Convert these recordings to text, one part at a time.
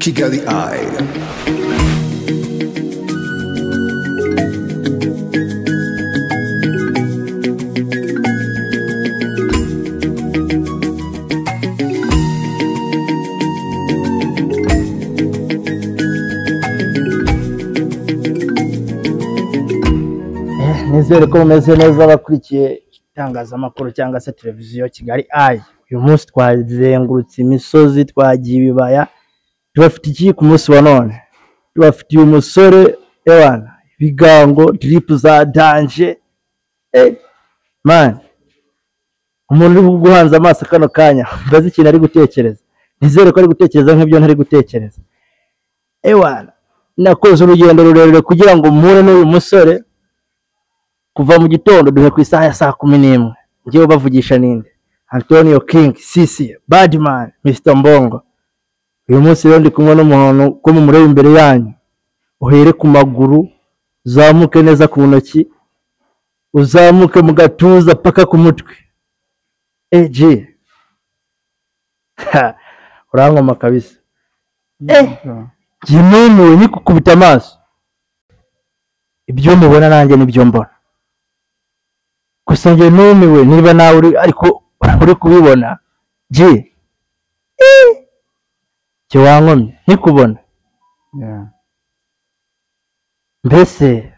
Kigali Eye. nizere ko mumeze neza abakurikiye itangazamakuru cyangwa se televiziyo kigali ayi uyu munsi twazengurutse imisozi twagiye ibibaya tubafite iki ku munsi wa none tubafitiye umusore ewana ibigango diripu za danje eh, mani umuntu uri guhanze amaso kano kanya mbaze ikintu ari gutekereza nizere ko ari gutekereza nk'ibyo ntari gutekereza ewana nakoze urugendo rurerure kugira ngo mpure n'uyu musore kuva mu gitondo duhe ku isaha ya saa kumi n'imwe ngewe bavugisha ninde antonio king sisi badman mr mbongo uyu munsi rero ndi kumwe n'umuntu ko mumureba imbere yanyu uhere ku maguru uzamuke neza ku ntoki uzamuke mu gatuza paka ku mutwe eg urankoma kabisa eh njye numiwe nikukubita amaso ibyo mubona nanjye nibyo mbona gusa njye numiwe niba nawe uri ariko uri kubibona je jye wankomye ntikubona mbese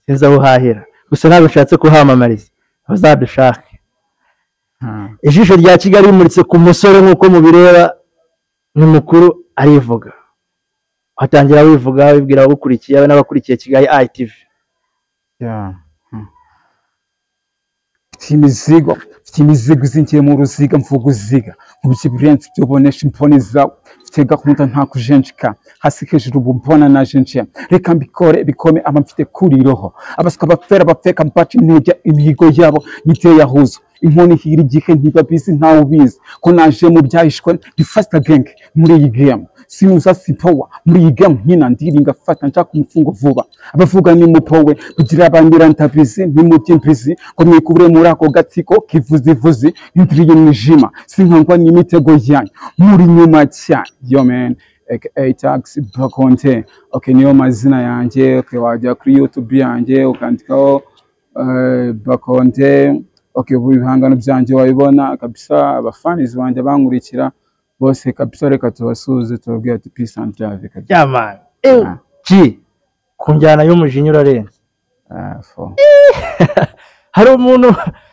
sinzi aho uhahira gusa ntabwo nshatse kuhamamariza abazadushake ijisho rya kigali rimuritse ku musore nk'uko mubireba ni mukuru arivuga watangira wivuga wibwira abawukurikiye n'abakurikiye kigali itv mfite imizigo mfite imizigo izingiye mu ruziga mvuga uziga nkubye ibirenze ibyo ubonesha imboni zawe mfite gahunda nta kujenjeka hasi hejuru ubu mbona najenjeye reka mbikore bikome aba mfite kuri roho abaswa bapfera bapfeka mbaca intege imihigo yabo niteye ahuzo inkoni hiri igihe ntibabizi ntawe ubizi ko naje mu byahishwe ndi fasita genge muri iyi gemu sinuza sipowa muri iyi gemu nyina ndiringa fata nshaka umufungo vuba abavuga ni mupowe kugira bandira ntabizi ntimujyimbizi ngo mwikubure muri ako gatsiko kivuzivuzi yindiriye mwijima sinkangwa n'imitego yanyu muri nyuma cyane yo men aka tax bakonte okay niyo mazina yanjye okay wajya kuri youtube yanjye ukandikaho eh, bakonte okay ubu ibihangano byanjye wabibona kabisa abafanizi banjye bankurikira bose kabisa reka tubasuhuze tubabwire ati peace and love kabisa yamani ji ku njyana y'umujinya urarenze Ah, for- hari umuntu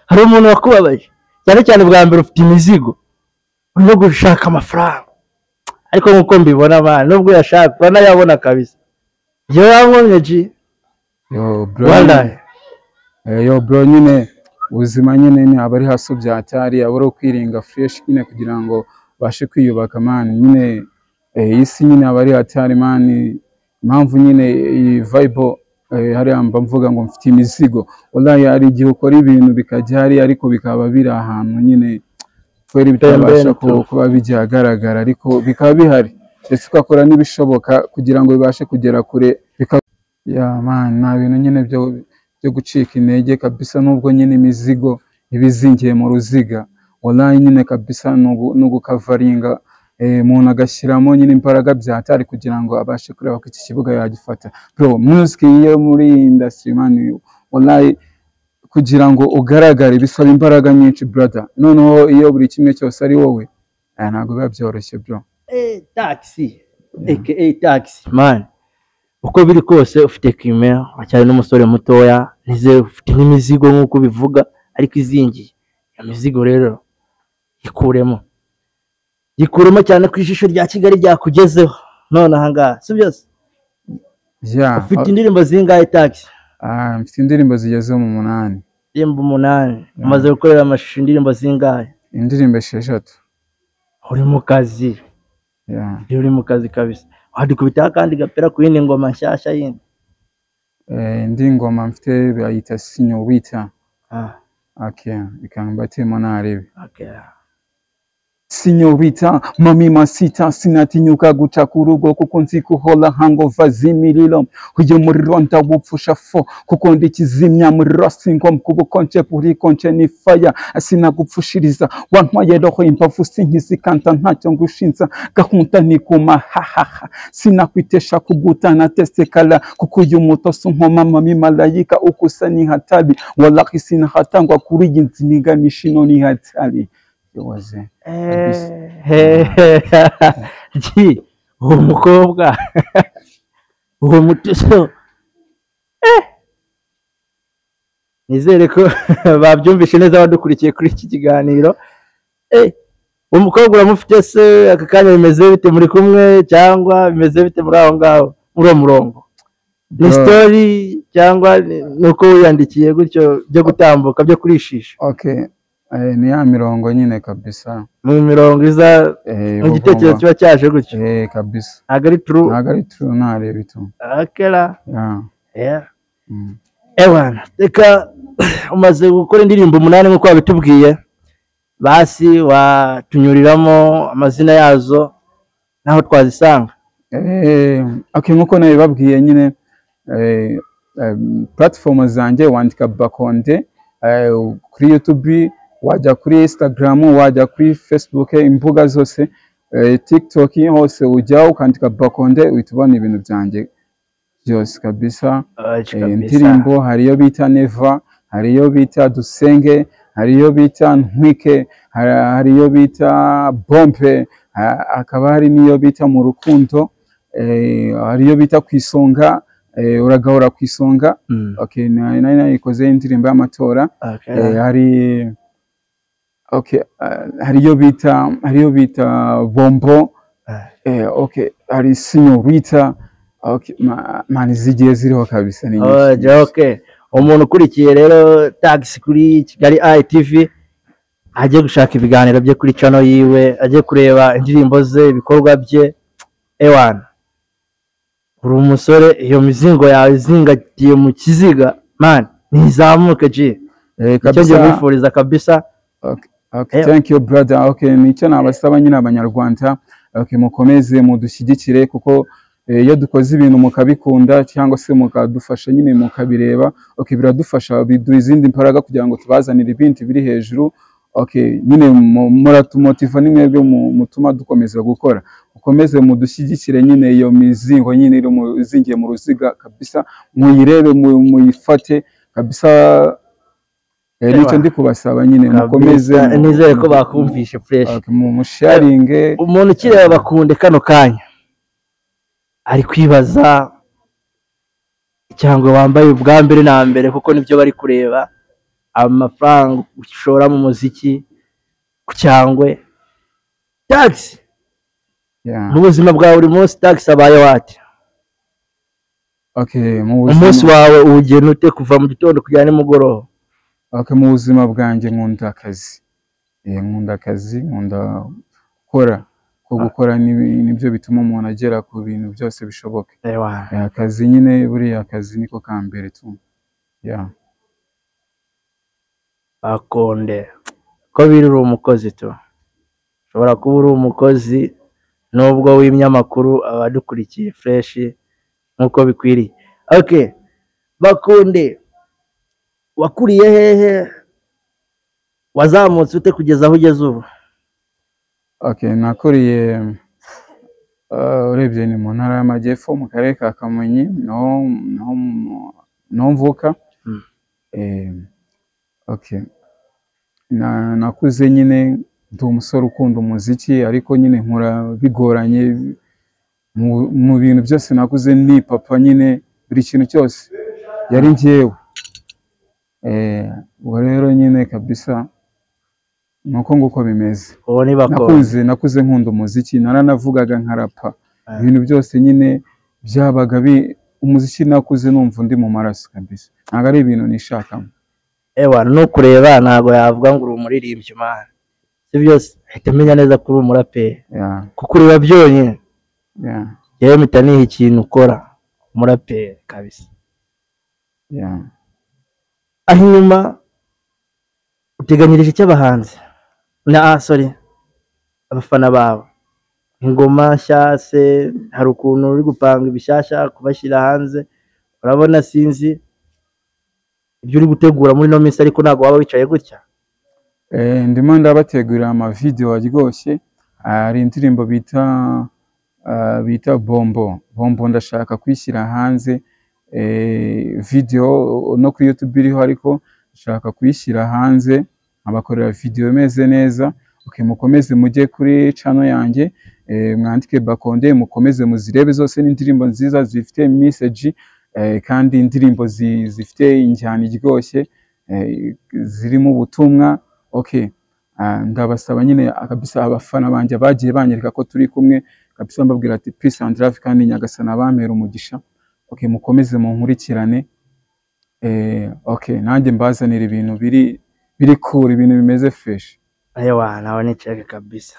hari umuntu wakubabaje cyane cyane bwa mbere ufite imizigo urimo gushaka amafaranga ariko nk'uko mbibona abana nubwo uyashaka uranayabona kabisa iyo wankomye ji Yo, bro, wallahi Eh, yo bro nyine ubuzima nyine ni abari hasi byacyari abari ukwiringa fresh nyine kugira ngo bashe kwiyubaka man nyine eh, iyi si nyine abari hatari man impamvu nyine iyi vibe eh, hariya mba mvuga ngo mfite imizigo wallahi hari igihe ukora ibintu bikajya hari ariko bikaba biri ahantu nyine kwera bitabasha Pembeni tu. ku- kuba bijya ahagaragara ariko bikaba bihari ndetse ugakora n'ibishoboka kugira ngo bibashe kugera kure bikaba ya man nta bintu nyine byo byo gucika intege kabisa nubwo nyine imizigo iba izingiye mu ruziga wallahi nyine kabisa ni ugu- ni ugukavaringa eh, umuntu agashyiramo nyine imbaraga byatari kugira ngo abashe kureba ko iki kibuga yagifata bro music yo muri iyi industry man wallahi kugira ngo ugaragare bisaba imbaraga nyinshi brother noneho iyo buri kimwe cyose ari wowe eh, ntabwo biba byoroshye bro Eh, taxi aka taxi man uko biri kose ufite kime wacyari n'umusore mutoya nizere ufite n'imizigo nk'uko bivuga ariko izingiye iyo mizigo rero ikuremo ikuremo cyane ko ijisho rya kigali ryakugezeho none ahangaha si byose yeah ufite indirimbo zingahe taxi ah, mfite indirimbo zigeze mu munani indirimbo umunani umaze gukorera amashusho indirimbo zingahe indirimbo esheshatu uri mu kazi yeah. uri mu kazi kabisa wadukubitaho akandi gapera ku yindi ngoma nshyashya yindi eh, indi ngoma mfite bayita sinyorita Ah, okay ikamba temo narebe okay. sinyorita mami masita sinatinyuka guca ku rugo kuko nzi kuhola hangova z'imiriro uyu muriro ndawupfusha fo kuko ndi kizimya muriro sinkomkuba nje buri konje ni faya sinagupfushiriza wantwaye roho imbavu sinkizikanta ntacyo ngushinza gahunda ni kuma hahaha sinakwitesha kugutana tesekala kuko uyu muto sunkoma mami malayika ukusa ni hatari walahi sinahatangwa kuri iyi nziniga mishino ni hatari yoze ji uwo mukobwa uwo mutuzo Eh! nizere ko babyumvishe neza abadukurikiye kuri iki kiganiro Eh, uwo mukobwa uramufite se aka kanya bimeze bite muri kumwe cyangwa bimeze bite muri aho ngaho muri uwo murongo ni Bro. sitori cyangwa ni- ni uko wiyandikiye gutyo byo gutambuka byo kurishisha okay eh, ni ya mirongo nyine kabisa mu mirongo iza eh, mu gitekerezo bagomba- kiba cyaje gutyo eh, kabisa ntabwo ari turu ntabwo ari true ntareba itu akera yeah. Yeah. mm. ewana reka umaze gukora indirimbo umunani nk'uko wabitubwiye basi watunyuriramo amazina yazo n'aho twazisanga Eh, okay nkuko nabibabwiye nyine eh, em, platform zanjye wandika bakonde eh, kuri youtube wajya kuri instagram wajya kuri facebook imbuga zose eh, tiktok hose ujyaho ukandika bakonde uhita ubona ibintu byanjye byose kabisa Eh, indirimbo hari iyo bita neva hari iyo bita dusenge hari iyo bita ntwike hari- hari iyo bita bombe ha- hakaba hari n'iyo bita mu rukundo eh, hari iyo bita ku isonga eh, uragahora ku isonga Mm, okay na- na- nayikoze indirimbo y'amatora okay. Eh, hari okay ah, hari iyo bita hari iyo bita bombo Ah. eh, okay hari sinyorita okay ma- mani zigiye ziriho kabisa ni Oh, nyinshi. ja, okay. umuntu ukurikiye rero tagisi kuri kigali itv ajye gushaka ibiganiro bye kuri cano yiwe ajye kureba indirimbo ze ibikorwa bye ewana uri umusore iyo mizingo yawe izingatiye mu kiziga mani ntizamuke ji Eh, icyo kabisa. ngiye kwifuriza kabisa Okay, okay, Eh. thank you brother okay nicyo nabasaba nyine abanyarwanda okay mukomeze mudushyigikire kuko eh, iyo dukoze ibintu mukabikunda cyangwa se mukadufasha nyine mukabireba okay biradufasha biduha izindi mbaraga kugira ngo tubazanire ibindi biri hejuru okay nyine mu- muratumotiva ni mwebwe mu- mutuma dukomeza gukora mukomeze mudushyigikire nyine iyo mizingo nyine iri mu- izingiye mu ruziga kabisa muyirebe mu- muyifate kabisa eh, nicyo Ewa. ndi kubasaba nyine mukomeze Kabisa, mu- nizere ko mu- bakumvishe fureshi Okay, mu musharinge umuntu ukireba bakunde kano kanya ari kwibaza cyangwa wambaye ubwa mbere na mbere kuko nibyo bari kureba amafaranga ushora mu muziki ku cyangwe tagisi yeah. mu buzima bwa buri munsi tagisi abaye wate okay mu buzima- umunsi wawe uwugena ute kuva mu gitondo kugera nimugoroba okay, mu buzima bwanjye nkunda akazi Eh, nkunda akazi nkunda gukora ko gukora nibi- nibyo bituma umuntu agera ku bintu byose bishoboka Ewana. Eh, akazi nyine buriya akazi niko ka mbere tu yeah. bakonde ko biri uri umukozi tu ushobora kuba uri umukozi nubwo w'ibinyamakuru abadukurikiye fureshi nk'uko bikwiriye oke bakunde wakuriye hehe wazamutse ute kugeza aho ugeze ubu okay nakuriye uh, urebye ni mu ntara y'amajyepfo mu karere ka kamonyi niho niho mu- niho mvuka Mm. Eh, okay na nakuze nyine ndi umusore ukunda umuziki ariko nyine nkura bigoranye mu, mu bintu byose nakuze ni papa nyine buri kintu cyose yari njyewe Eh, ubwo rero nyine kabisa ni uko nguko bimeze uwo ni bakonde nakuze nakuze nkunda umuziki naranavugaga nkarapa Ah. ibintu byose nyine byabaga bi- umuziki nakuze numva undi mu maraso kabisa ntabwo ari ibintu nishakamo ewa nukureba ntabwo yavuga ngo uri umuririmbyi imana si byose ahita amenya neza ko uri umuraperi Yeah, kuko ureba byonyine yeah, yewe mpita niha ikintu ukora umuraperi kabisa yeah. aho inyuma uteganyirije icy'abahanzi na ah, sorry abafana bawe ingoma nshya se hari ukuntu uri gupanga ibishyashya kubashyira hanze urabona sinzi ibyo uri gutegura muri ino minsi ariko ntabwo waba wicaye gutya Eh, ndimo ndabategurira amavidewo aryoshye hari indirimbo bita ah, bita bombo bombo ndashaka kuyishyira hanze eh, video no kuri youtube iriho ariko nshaka kuyishyira hanze abakorera video imeze neza okay, mukomeze mujye kuri channel yanjye eh, mwandike bakonde mukomeze muzirebe zose ni indirimbo nziza zifite message eh, kandi indirimbo zi- zifite injyana iryoshye eh, zirimo ubutumwa okay ah, ndabasaba nyine kabisa abafana banjye bagiye banyereka ko turi kumwe kabisa mbabwira ati peace and love kandi nyagasana bampera umugisha okay mukomeze munkurikirane eh okay nanjye mbazanira ibintu biri biri cool ibintu bimeze fresh ayewa nawe nicheke kabisa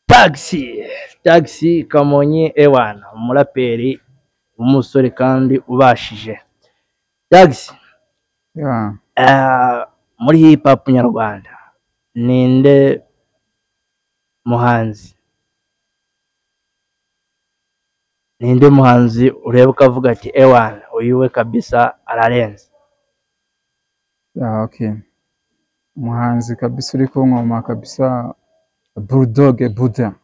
taxi taxi kamonyi ewana umuraperi umusore kandi ubashije taxi yeah. Ah, muri hip hop nyarwanda ninde muhanzi ninde muhanzi ureba ukavuga ati ewana uyu we kabisa ararenze yeah, okay umuhanzi kabisa uri ku ngoma kabisa bulldog buda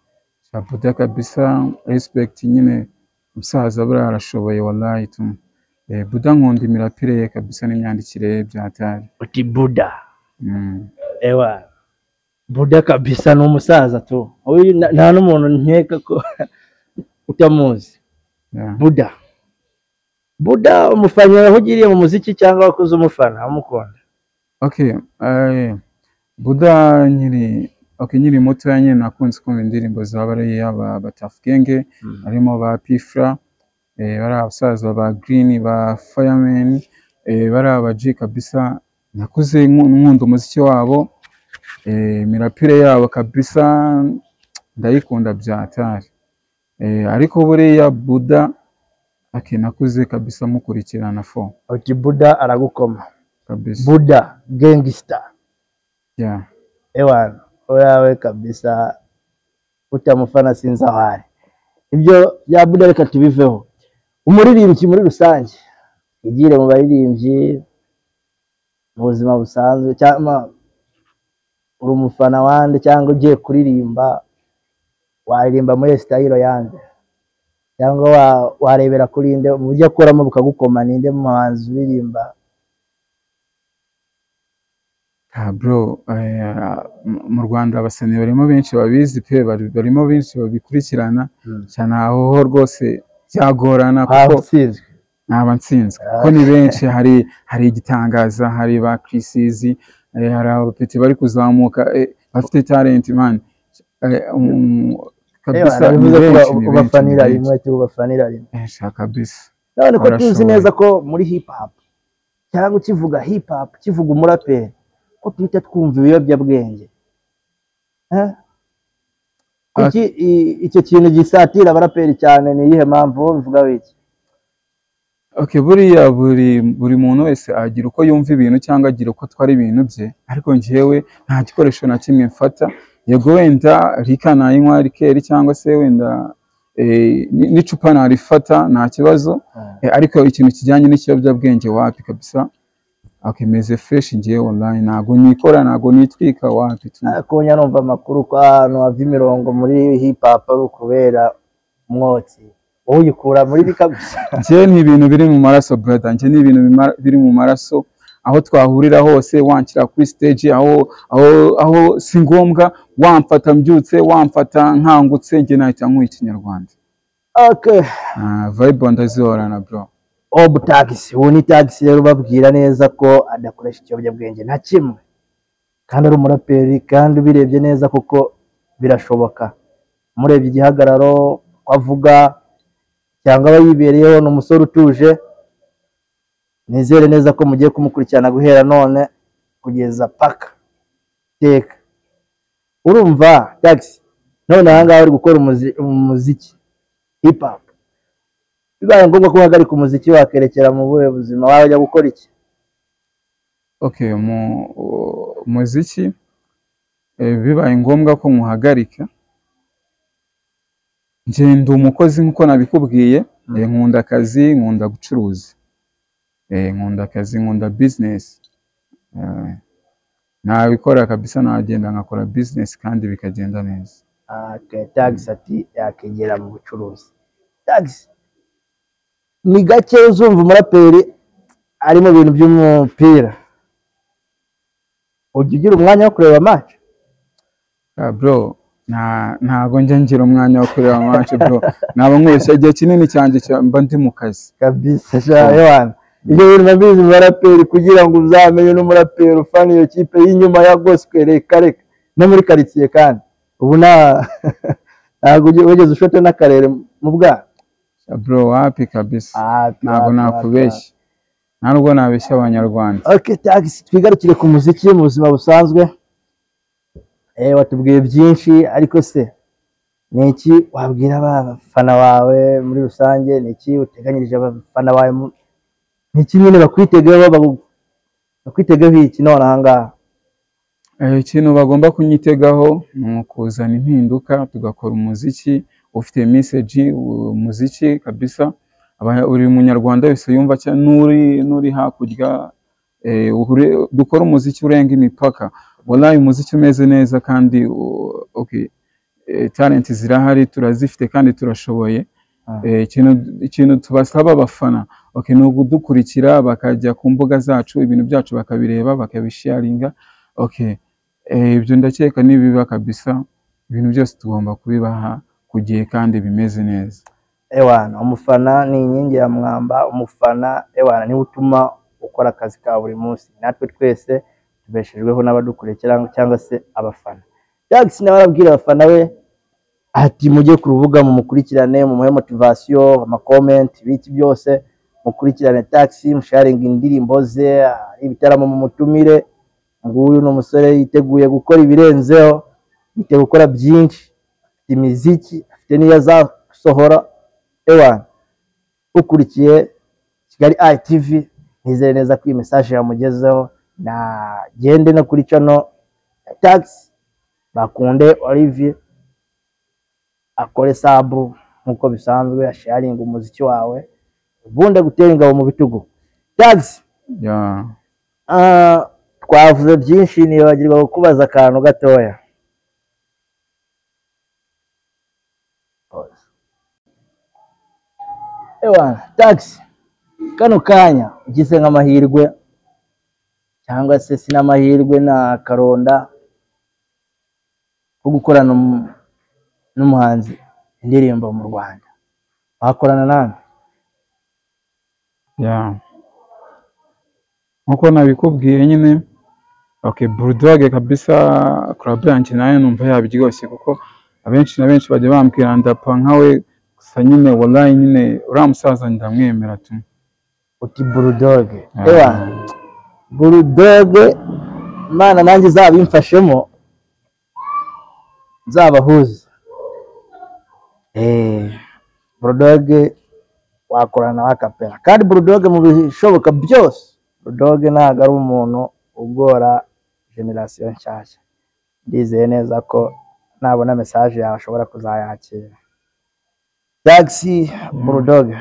Ya buda kabisa respect nyine umusaza buriya arashoboye wallahi tu eh, buda nkunda imirapire ye kabisa n'imyandikire ye byatari uti buda mm. ewa buda kabisa ni umusaza tu Huyu na- nta n'umuntu nkeka ko utamuzi yeah. buda buda umufana aho ugiriye mu muziki cyangwa wakoze umufana umukunda Okay, eh, Buda nyiri okay, nyiri mutoya nyine nakunze kumva indirimbo zabari yaba Batafu Genge harimo ba Pifra eh, bari abasaza ba Green ba Fireman eh, bari aba G kabisa nakuze nku- nkunda umuziki wabo eh, mirapire yabo kabisa ndayikunda byatari eh, ariko buriya Buda okay, nakuze kabisa mukurikirana fo uti buda aragukoma kabisa buda gangsta yeah. ewa oyawe kabisa utamufana sinzi aho ari ibyo bya buda reka tubiveho umuririmbyi muri rusange igire mu baririmbyi mu buzima busanzwe cyangwa uri umufana wande cyangwa ugiye kuririmba waririmba muri sitayiro yande cyangwa wa- warebera kuri nde mu buryo akoramo bukagukoma ninde muhanzi uririmba Ah, bro eh, mu- mu Rwanda abasanii barimo benshi babizi pe bari- barimo benshi babikurikirana Mm. cyane aho ho rwose byagorana waba kuko usizwe ntaba nsinzwe Ah. kuko ni benshi hari hari igitangaza hari ba Chrisizi eh, hari abapeti bari kuzamuka eh, bafite talent man eh, um, Ewa, kabisa ni narabivuze ko benshi ni benshi ni ubafanira rimwe benshi tubafanira rimwe Benshi, kabisa none ko tuzi Barashoboye. neza ko muri hip hop cyangwa ukivuga hip hop ukivuga umuraperi ko tuhita twumva ibiyobyabwenge Eh? kuki i- icyo kintu gisatira abaraperi cyane ni iyihe mpamvu wowe bivugaho iki Okay, buriya buri buri muntu wese agira uko yumva ibintu cyangwa agira uko atwara ibintu bye ariko njyewe nta gikoresho na kimwe mfata yego wenda rika nayinywa rikeri cyangwa se wenda eh, ni- n'icupa narifata nta kibazo Eh, ariko ikintu kijyanye n'ikiyobyabwenge wapi kabisa okay, meze fresh njyewe online ntago nikora ntago nitwika wapi tu ariko njya numva amakuru ko ahantu hava imirongo muri hip hop ari ukubera umwotsi wowe uyikura muri rika gusa njye ni ibintu biri mu maraso brother njye ni ibintu bima- biri mu maraso aho twahurira hose wanshyira kuri stage aho aho aho si ngombwa wamfata mbyutse wamfata nkangutse njye nahita nkuha ikinyarwanda okay Ah, vibe ndazihorana bro obu tagisi ubu ni tagisi rero ubabwira neza ko adakoresha ikiyobyabwenge na kimwe kandi ari umuraperi kandi ubirebye neza kuko birashoboka murebye igihagararo ko avuga cyangwa aba yibereyeho ni umusore utuje nizere neza ko mugiye kumukurikirana guhera none kugeza paka teka urumva tagisi none aha ngaha uri gukora umuzi- umuziki hip hop bibaye ngombwa ko uhagarika umuziki wakerekera mu buhe buzima wajya gukora iki okay mu muziki eh, bibaye ngombwa ko muhagarika njye ndi umukozi nk'uko nabikubwiye Mm. eh, nkunda akazi nkunda gucuruza eh, nkunda akazi nkunda bizinesi Eh, nabikora kabisa nagenda nkakora bizinesi kandi bikagenda neza tagisi ati yakegera mu bucuruzi tagisi ni gake uzumva umuraperi ari mu bintu by'umupira ujya ugira umwanya wo kureba match Ah, bro nta ntago njya ngira umwanya wo kureba amace bro naba nkoresha igihe kinini cyane mba ndi mu kazi kabisa shawana ibyo bintu nabizi mu baraperi kugira ngo uzamenye n'umuraperi ufana iyo kipe y'inyuma ya gospel reka reka no muri karitsiye kandi ubu nta ntabwo ugi- wigeze ushota n'akarere mu bwana Ah, bro wapi kabisa ntabwo nakubeshya nta nubwo nabeshya abanyarwanda Okay, tagisi twigarukire ku muziki mu buzima busanzwe eh watubwiye byinshi ariko se ni iki wabwira abafana bawe muri rusange ni iki uteganyirije abafana bawe mu- ni iki nyine bakwitegeho bagu- bakwitegeho iki none aha ngaha Eh, ikintu bagomba kunyitegaho ni ukuzana impinduka tugakora umuziki ufite meseji umuziki kabisa Aba- buri munyarwanda wese yumva cya n'uri n'uri hakurya eh, uhure- dukore umuziki urenga imipaka wallahi umuziki umeze neza kandi u- okay eh, talent zirahari turazifite kandi turashoboye Ah. Eh, ikintu ikintu tubasaba abafana okay ni ukudukurikira bakajya ku mbuga zacu ibintu byacu bakabireba bakabisharinga okay Eh, ibyo ndakeka nibiba kabisa ibintu byose tugomba kubibaha ku gihe kandi bimeze neza ewana umufana ni inkingi ya mwamba umufana ewana niwe utuma ukora akazi ka buri munsi natwe twese tubeshejweho n'abadukurikira cyangwa se abafana Jax nawe arabwira abafana be ati mujye ku rubuga mumukurikirane mumuhe motivasiyo amakomenti ibiki byose mukurikirane taxi musharinga indirimbo ze ari ibitaramo mumutumire nguyu ni umusore yiteguye gukora ibirenzeho yiteguye gukora byinshi afite imiziki afite n'iyo azasohora ewana ukurikiye kigali ayi tivi nizere neza ko iyi mesaje yamugezeho nagende no kuri cano ya tagisi bakunde olivier akore sabu nk'uko bisanzwe asharinga umuziki wawe ubundi agutera ingabo mu bitugu tagisi yeah. ah, twavuze byinshi nibagirwa kukubaza akantu gatoya ewa tagisi kano kanya ugize nk'amahirwe cyangwa se sinamahirwe na karonda ko gukorana n'um- n'umuhanzi indirimbo mu rwanda wakorana nande Yeah. Nkuko nabikubwiye nyine okay Bulldog kabisa club yanjye nayo numva yabiryoshye kuko abenshi na benshi bajya bambwira ndapa nkawe gusa nyine wallahi nyine uriya musaza ndamwemera tu uti burudoge Ah. ewa burudoge imana nanjye izabimfashemo nzabahuze Eh, burudoge wakorana nawe akapera kandi burudoge mu bishoboka byose burudoge ntabwo ari umuntu ugora generasiyo nshyashya ndizeye neza ko nabona mesaje yawe ashobora kuzayakira tagisi burudoge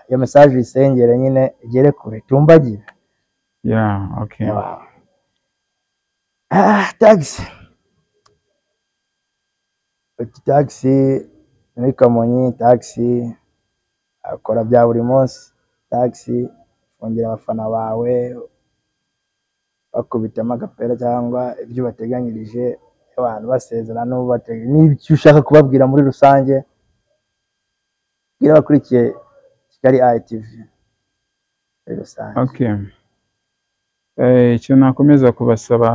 iyo mesaje uyisengere nyine igere kure tumbagire yeah okay Ah, tagisi uti tagisi muri kamonyi tagisi akora bya buri munsi tagisi fungira abafana bawe bakubitamo agapera cyangwa ibyo ubateganyirije abantu basezerana n'ubatega n'ibyo ushaka kubabwira muri rusange bwira abakurikiye kigali ITV muri rusange Okay. Eh, icyo nakomeza kubasaba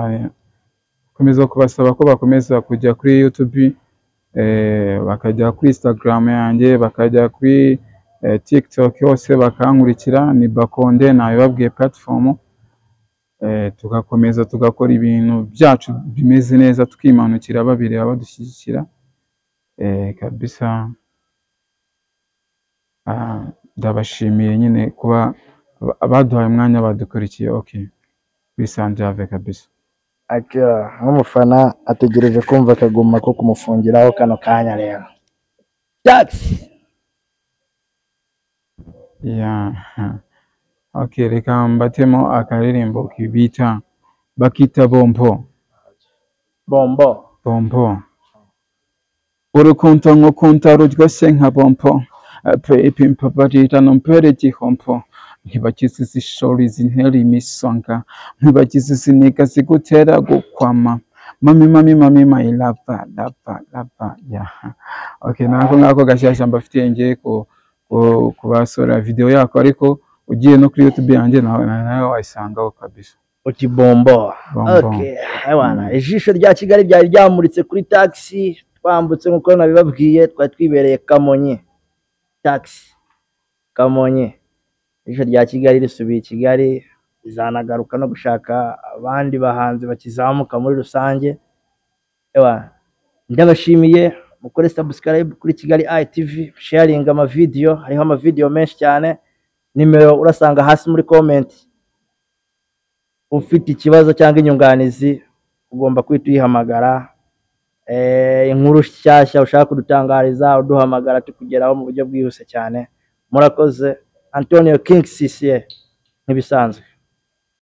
komeza kubasaba ko bakomeza kujya kuri YouTube eh, bakajya kuri Instagram yanjye bakajya kuri eh, TikTok yose bakankurikira ni Bakonde nabibabwiye platform eh, tugakomeza tugakora ibintu byacu bimeze neza tukimanukira babireba badushyigikira eh, kabisa Ah, ndabashimiye nyine kuba ba- baduhaye umwanya badukurikiye okay bisanzuye kabisa aka nk'umufana ategereje kumva akaguma ko kumufungiraho kano kanya rero byatsi Yeah. Okay, reka mbatemo akaririmbo kibita bakita bombo bombo bombo urukundo nkukunda ruryoshye nka bombo bebi mbabarira numbere igihombo ntibagize izishori zintera imisonga ntibagize iziniga zigutera gukwama mami mami mami my lava lava lava yaha okay nako ngako gashyashya mbafitiye ngiye ku ku- kubasura video yako ariko ugiye no kuri youtube yanjye nawe nawe wayisangaho kabisa uti bombo Bombo. Okay, ewana ijisho rya kigali ryari ryamuritse kuri taxi twambutse nk'uko nabibabwiye twari twibereye kamonyi taxi kamonyi ijisho rya kigali risubiye i kigali rizanagaruka no gushaka abandi bahanzi bakizamuka muri rusange ewana ndabashimiye mukore subscribe kuri kigali itv sharing amavideyo hariho amavideyo menshi cyane nimero urasanga hasi muri comment ufite ikibazo cyangwa inyunganizi ugomba kwita uyihamagara Eh, inkuru nshyashya ushaka kudutangariza uduhamagara tukugeraho mu buryo bwihuse cyane murakoze antonio king cca nk'ibisanzwe